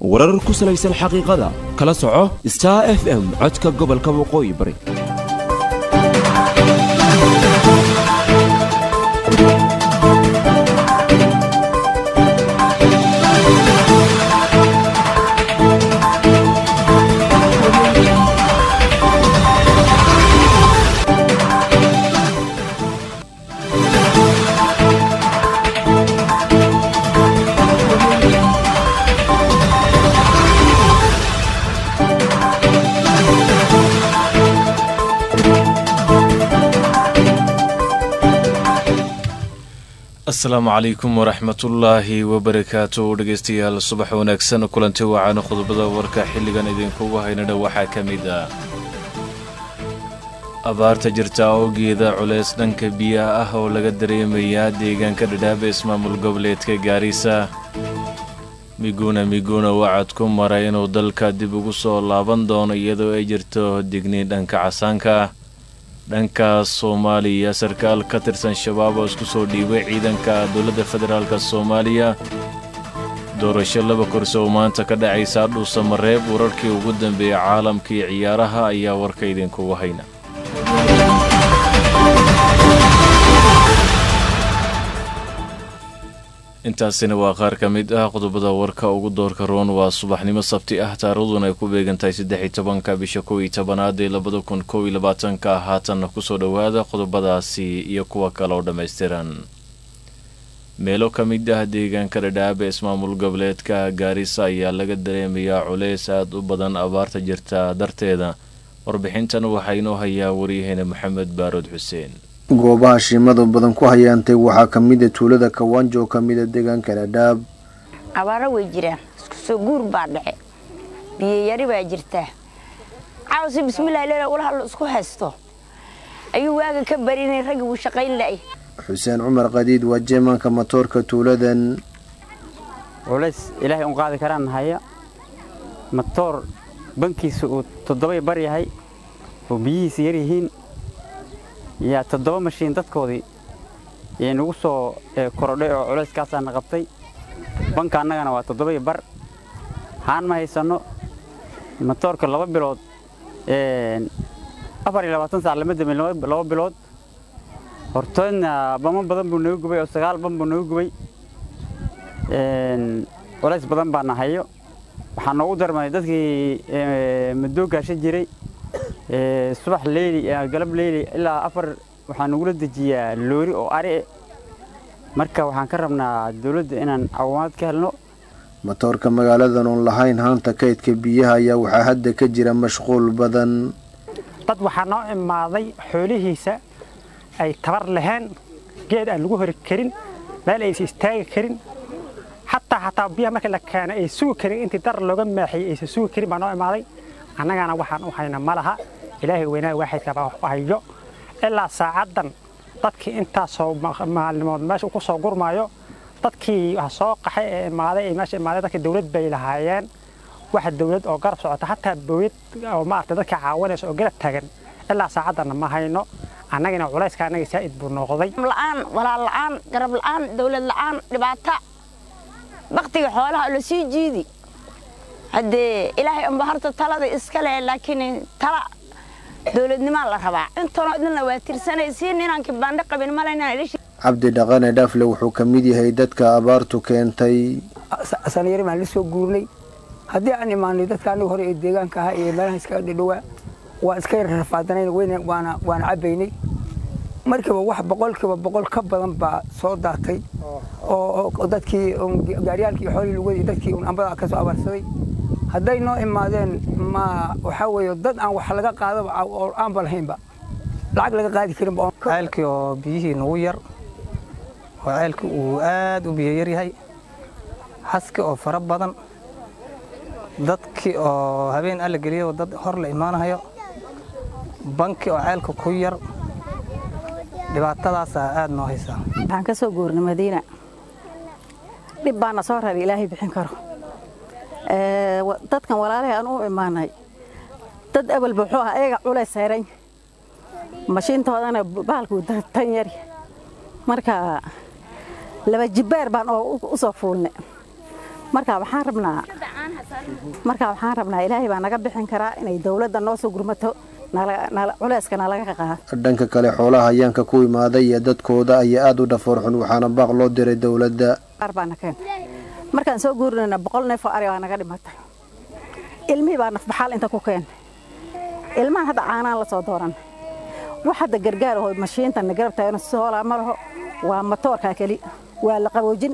warar ku salaysan xaqiiqada kala soco star f m codka gobolka waqooyi bari asalaamu calaykum waraxmatullaahi wabarakaatu dhegeystayaal subax wanaagsan kulanti wacaana qodobada warka xilligan idinkugu haynadha waxaa ka mid ah abaarta jirta awgeeda culeys dhanka biyaha ah oo laga dareemayaa deegaanka dhadhaaba ismaamul goboleedka gaarisa miguna miguna wacad ku maray inuu dalka dib ugu soo laaban doono iyadoo ay jirto digniin dhanka casaanka ah dhankaas soomaaliya sarkaal ka tirsan shabaab oo isku soo dhiibay ciidanka dowladda federaalk soomaaliya doorasho laba kursi oo maanta ka dhacaysa dhuusa mareeb wararkii ugu dambeeyey caalamkii ciyaaraha ayaa warka idinkugu hayna intaasina waa qaar ka mid ah qodobada warka ugu doorka roon waa subaxnimo sabti ah taariikhduna ay ku beegantahay saddex-iyo tobanka bisha kow iyo tobanaad ee labada kun kow iyo labaatanka haatanna kusoo dhowaada qodobadaasi iyo kuwa kale oo dhammaystiran meelo ka mid ah deegaanka dhadhaaba ismaamul goboleedka gaarisa ayaa laga dareemayaa culeys aad u badan abaarta jirta darteeda warbixintan waxaa inoo hayaa waryaheena maxamed baarood xuseen goobaha shimadu badan ku hayaantay waxaa ka mida tuulada kawaanjo oo ka mida deegaanka dhadhaab abaaro way jiraan isku soo guur baa dhace biyayari baa jirtaa cawsi bismillahi leela ula hadlo isku haysto ayuu waaga ka barinay raggi wuu shaqayn la'ay xuseen cumar qadiid waa jeemaanka matoorka tuuladan culays ilaahay un qaadi karaan haya matoor bankiisa uu toddobay bar yahay oo biyihiisa yar yihiin yaa toddoba mashiin dadkoodii yay nagu soo korodhay oo culayskaasaana qabtay banka annagana waa toddobaiyo bar haan ma haysanno matoorka laba bilood afar iyo labaatan saac lama damin laba bilood hortoodna bamo badan buu naga gubay oo sagaal ban buu naga gubay culays badan baana hayo waxaa noogu darmay dadkii madoogaasha jiray subax leyli galab leyli ilaa afar waxaa nagula dejiyaa loori oo ari marka waxaan ka rabnaa dawladda inaan caawimaad ka helno matoorka magaaladan oon lahayn haanta kaydka biyaha ayaa waxaa hadda ka jira mashquul badan dad waxaa noo imaaday xoolihiisa ay tabar laheen geed aan lagu hori karin meel aysa istaagi karin xataa xataa biyaha markii la keena ay sugi karin intii dar looga maaxiyey aysa sugi karin baa noo imaaday annagana waxaan u hayna ma laha ilaahay weynaa waaxidka baa wax u hayo ilaa saacaddan dadkii intaasoo maalimood meesha ku soo gurmaayo dadkii wax soo qaxay ee imaaday ee meesha imaaday dadka dawlad bay lahaayeen waxa dawlad oo garab socota hataa bowlad oo maaragtay dadka caawinaysa oo garab taagan ilaa saacaddanna ma hayno annagina culayska annaga saa'id buu noqday la'aan walaal la'aan garab la'aan dawlad la'aan dhibaata baktiga xoolaha la sii jiidi haddee ilaahay unba horta talada iska leh laakiin tala dowladnimaa la rabaa intanoo idinla waa tirsanaysiin inaan kibaandho qabin malaynaan cabdi dhaqane dhafle wuxuu ka mid yahay dadka abaartu keentay sanayari maan la soo guurnay haddii aan imaanay dadka aniga hore ee deegaanka ahaa iyo meelaha iskaga dhidhowaa waan iska yar rafaadanayn weyna waana waana cabbaynay markiiba wax boqolkiiba boqol ka badan baa soo daatay oo dadkii gaaryaalkii xoolii lugadii dadkii un ambada ka soo abaarsaday hadday noo imaadeen ma waxaa weeye dad aan wax laga qaadaba oo aanba lahaynba lacag laga qaadi karinba ceelkii oo biyihii nagu yar oo ceelkii uu aad u biyo yar yahay haski oo fara badan dadkii oo habeen alla geliyo dad hor la imaanahayo banki oo ceelka ku yar dhibaatadaasaa aad noo haysaa waxaan ka soo guurnay madiina dhib baana soo raray ilaahay bixin karo dadkan walaalahay aan u imaanay dad awalba wuxuu ahaa ayaga culays sayran mashiintoodana bahalkuu tan yari marka laba jibbaar baan u soo fuulnay marka waxaan rabnaa marka waxaan rabnaa ilaahay baa naga bixin karaa inay dowladda noo soo gurmato culeyska nalaga qaado dhanka kale xoolaha hayaanka ku imaaday iyo dadkooda ayaa aada u dhafoor xun waxaana baaq loo diray dowladda qaar baana keen markaan soo guurinayna boqol neef oo ari baa naga dhimatay ilmihii baa nafbaxaal inta ku keen ilmahan hadda caanaan la soo dooran wax hadda gargaar oo mashiintan garab taagno soolaa ma laho waa matoorkaa keli waa la qaboojin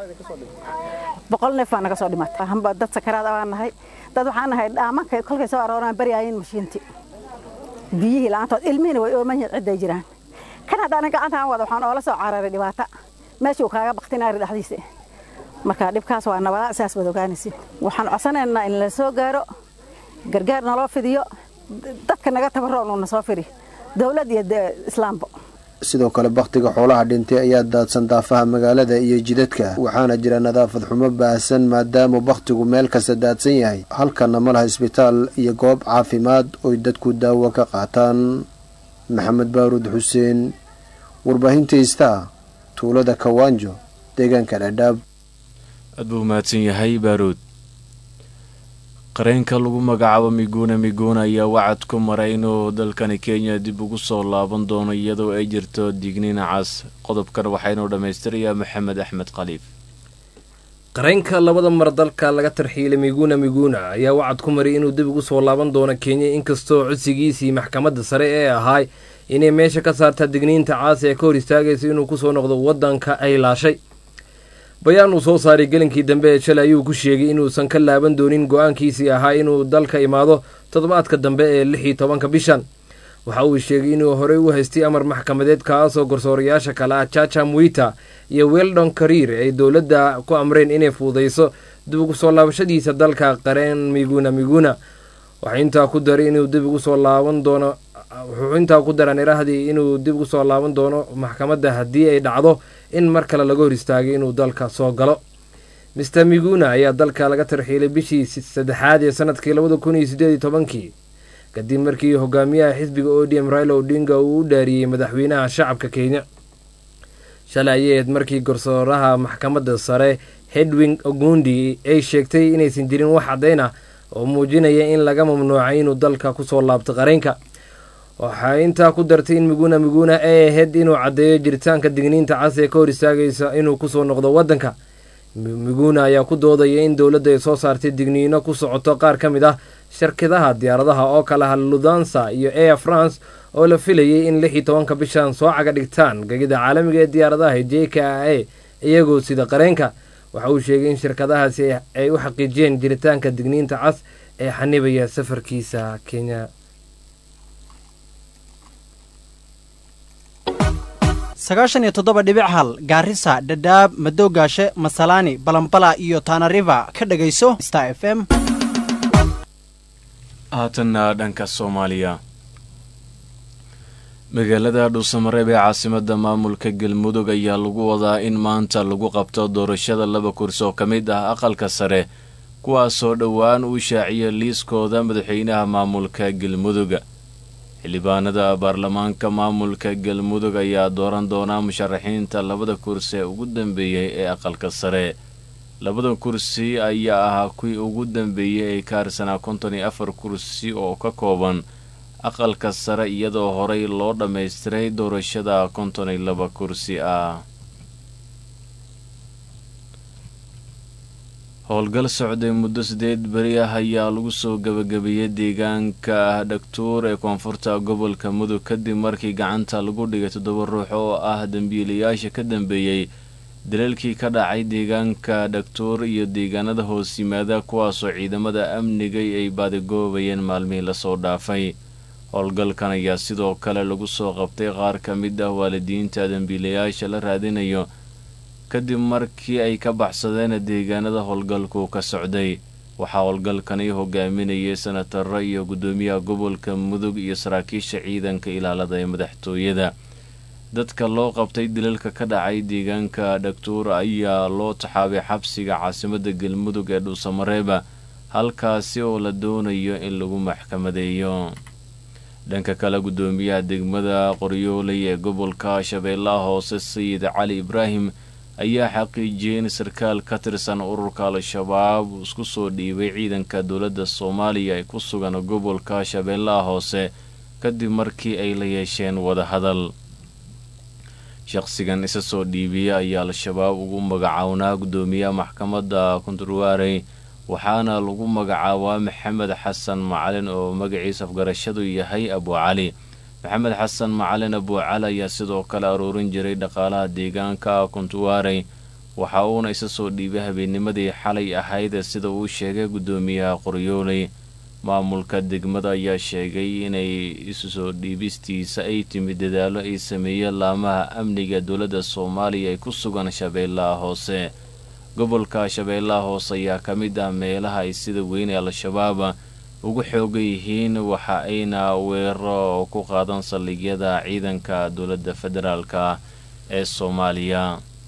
boqol neef baa naga soo dhimatay hamba dad sakaraad baan nahay dad waxaan nahay dhaamanka kolkay soo arooraan baryaayeen mashiintii biyihii la'aantood ilmihiina way ooman yihiin cidday jiraan kan haddaanan gacantaan wada waxaan oola soo cararay dhibaata meeshuu kaaga baktinaari dhexdiisa marka dhibkaas waa nabadaa saas baad ogaanaysi waxaan codsanaynaa in la soo gaaro gargaar naloo fidiyo dadka naga tabaroon uuna soo firi dowlad iyo islaamba sidoo kale bakhtiga xoolaha dhintay ayaa daadsan daafaha magaalada iyo jidadka waxaana jira nadaafad xumo baahsan maadaama bakhtigu meel kasta daadsan yahay halkana ma laha isbitaal iyo goob caafimaad oy dadku daawo ka qaataan maxamed baaruud xuseen warbaahinta istaa tuulada kawaanjo deegaanka dhadhaab aad buu mahadsan yahay baaruud qareenka lagu magacaabo miguna miguna ayaa wacad ku maray inuu dalkani kenya dib ugu soo laaban doono iyadoo ay jirto digniin cas qodobkan waxaynuu dhammaystirayaa maxamed axmed khaliif qareenka labada mar dalka laga tarxiilay miguna miguna ayaa wacad ku maray inuu dib ugu soo laaban doono kenya inkastoo codsigiisii maxkamadda sare ee ahaay inay meesha ka saarta digniinta caas ee ka hor istaagaysa inuu kusoo noqdo waddanka ay laashay bayaan uu soo saaray gelinkii dambe ee shalay ayuu ku sheegay inuusan ka laaban doonin go-aankiisii ahaa inuu dalka imaado toddobaadka dambe ee lix iyo tobanka bishan waxa uu sheegay inuu horey u haystay amar maxkamadeed kaasoo garsoorayaasha kale ah jaja mwita iyo weldon kariir ay dowladda ku amreen inay fuudayso dib ugu soo laabashadiisa dalka qareen miguna miguna waxaa intaa ku daray inuu dib ugu soo laaban doono wuxuu intaa ku daran iraahdii inuu dib ugu soo laaban doono maxkamadda haddii ay dhacdo in mar kale laga hor istaagay inuu dalka soo galo mister miguna ayaa dalka laga tarxiilay bishii saddexaad ee sanadkii labada kun iyo siddeed iyo tobankii kadib markii hogaamiyaha xisbiga odm raila odinga uu u dhaariyey madaxweynaha shacabka kenya shalay ayayd markii garsooraha maxkamadda sare hedwing ogundi ay sheegtay inaysan jirin wax caddayn ah oo muujinaya in laga mamnuucay inuu dalka kusoo laabto qareenka waxaa intaa ku dartay in miguna miguna ay ahayd inuu caddeeyo jiritaanka digniinta cas ee ka hor istaagaysa inuu kusoo noqdo waddanka miguna ayaa ku doodaya in dowladda ay soo saartay digniino ku socoto qaar ka mid ah shirkadaha diyaaradaha oo kale ah ludansa iyo air france oo la filayay in lix iyo tobanka bishan soo caga dhigtaan gegida caalamiga ee diyaaradaha j k a iyagoo sida qareenka waxa uu sheegay in shirkadahaasi ay u xaqiijiyeen jiritaanka digniinta cas ee xanibaya safarkiisa kenya sagaashan iyo toddoba dhibic hal gaarisa dhadhaab madowgaashe masalaani balambala iyo taanariva ka dhegayso star f m haatanna dhanka soomaaliya magaalada dhuusamareeb ee caasimadda maamulka galmudug ayaa lagu wadaa in maanta lagu qabto doorashada laba kursi oo ka mid ah aqalka sare kuwaasoo dhowaan uu shaaciya liiskooda madaxweynaha maamulka galmudug xildhibaanada baarlamaanka maamulka galmudug ayaa dooran doonaa musharaxiinta labada kursi ee ugu dambeeyey ee aqalka sare labada kursi ayaa ahaa kuwii ugu dambeeyey ee ka harsanaa konton iyo afar kursi oo ka kooban aqalka sare iyadoo horey loo dhammaystiray doorashada konton iyo laba kursi ah howlgal socday muddo sideed beri ah ayaa lagu soo gabagabeeyey deegaanka dhagtuur ee koonfurta gobolka mudug kadib markii gacanta lagu dhigay toddoba ruux oo ah dembiilayaasha ka dambeeyey dalalkii ka dhacay deegaanka dhagtuur iyo deegaanada hoos yimaada kuwaasoo ciidamada amniga ay baadigoobayeen maalmihii lasoo dhaafay howlgalkan ayaa sidoo kale lagu soo qabtay qaar ka mid ah waalidiinta dembiilayaasha la raadinayo kadib markii ay ka baxsadeen deegaanada howlgalku ka socday waxaa howlgalkani hogaaminayay senataro iyo guddoomiyaha gobolka mudug iyo saraakiisha ciidanka ilaalada ee madaxtooyada dadka loo qabtay dilalka ka dhacay deegaanka dhagtuur ayaa loo taxaabay xabsiga caasimadda galmudug ee dhuusamareeba halkaasi oo la doonayo in lagu maxkamadeeyo dhanka kale guddoomiyaha degmada qoryooley ee gobolka shabeellaha hoose sayid cali ibraahim ayaa xaqiijiyey in sarkaal ka tirsan ururka al-shabaab uu isku soo dhiibay ciidanka dowladda soomaaliya ee ku sugan gobolka shabeellaha hoose kadib markii ay la yeesheen wadahadal shaqsigan isa soo dhiibiya ayaa al-shabaab ugu magacawnaa guddoomiyaha maxkamadda kunturwaarey waxaana lagu magacaabaa maxamed xasan macalin oo magaciisa afgarashadu yahay abucali maxamed xasan macalin abucali ayaa sidoo kale aruurin jiray dhaqaalaha deegaanka kuntuwaarey waxa uuna isa soo dhiibay habeennimadii xalay ahayd sida uu sheegay guddoomiyaha qoryooley maamulka degmada ayaa sheegay inay isu soo dhiibistiisa ay timid dadaallo ay sameeyeen laamaha amniga dowladda soomaaliya ee ku sugan shabeellaha hoose gobolka shabeellaha hoose ayaa ka mid ah meelaha ay sida weyn ee al-shabaab ugu xoogan yihiin waxa ayna weeraro ku qaadan saldhigyada ciidanka dowladda federaalka ee soomaaliya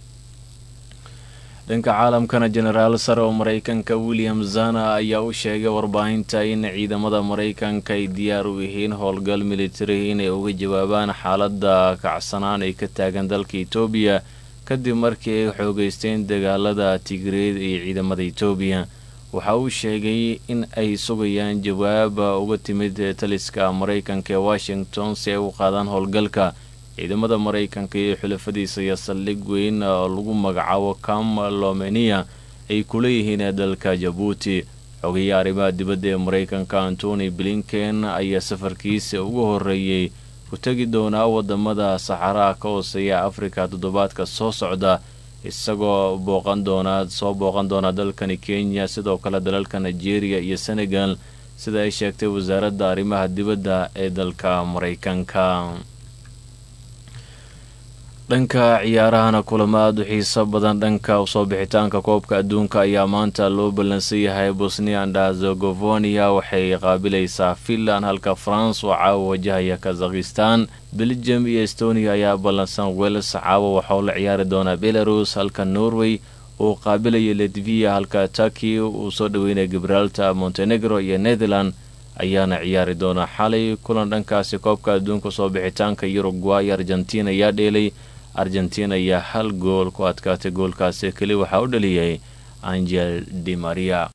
dhanka caalamkana jenaraal sare oo maraykanka william zana ayaa u sheegay warbaahinta in ciidamada maraykanka ay diyaar u yihiin howlgal militari inay uga jawaabaan xaaladda kacsanaan ay ka taagan dalka etoobiya kadib markii ay xoogeysteen dagaalada tigreed iyo ciidamada etoobiya waxa uu sheegay in ay sugayaan jawaab uga timid taliska maraykanka ee washington si ay u qaadaan howlgalka ciidamada maraykanka iyo xulafadiisa iyo saldhig weyn oo lagu magacaabo cam lomenia ay kuleeyihiin dalka jabuuti xogaye arrimaha dibadda ee maraykanka antony blinken ayaa safarkiisa ugu horreeyey ku tegi doonaa wadamada saxaraha ka hooseeya afrika toddobaadka soo socda isagoo booqan doonaa soo booqan doona dalkani kenya sidoo kale dalalka nigeria iyo senegal sida ay sheegtay wasaaradda arrimaha dibadda ee dalka maraykanka dhanka ciyaarahana kulamo aada u xiiso badan dhanka usoo bixitaanka koobka adduunka ayaa maanta loo ballansan yahay bosnia and herzegovania waxay qaabilaysaa finland halka france oo caawa wajahaya kazakhistan belgium iyo estonia ayaa ballansan wels caawa waxauu la ciyaari doonaa belarus halka norway uu qaabilaya ledvia halka turkey uu soo dhaweynaya gibraltar montenegro iyo netherland ayaana ciyaari doonaa xalay kulan dhankaasi koobka adduunka soo bixitaanka uruguay argentina ayaa dheelay argentina ayaa hal gool ku adkaatay goolkaasi keli waxaa u dhaliyay angel di maria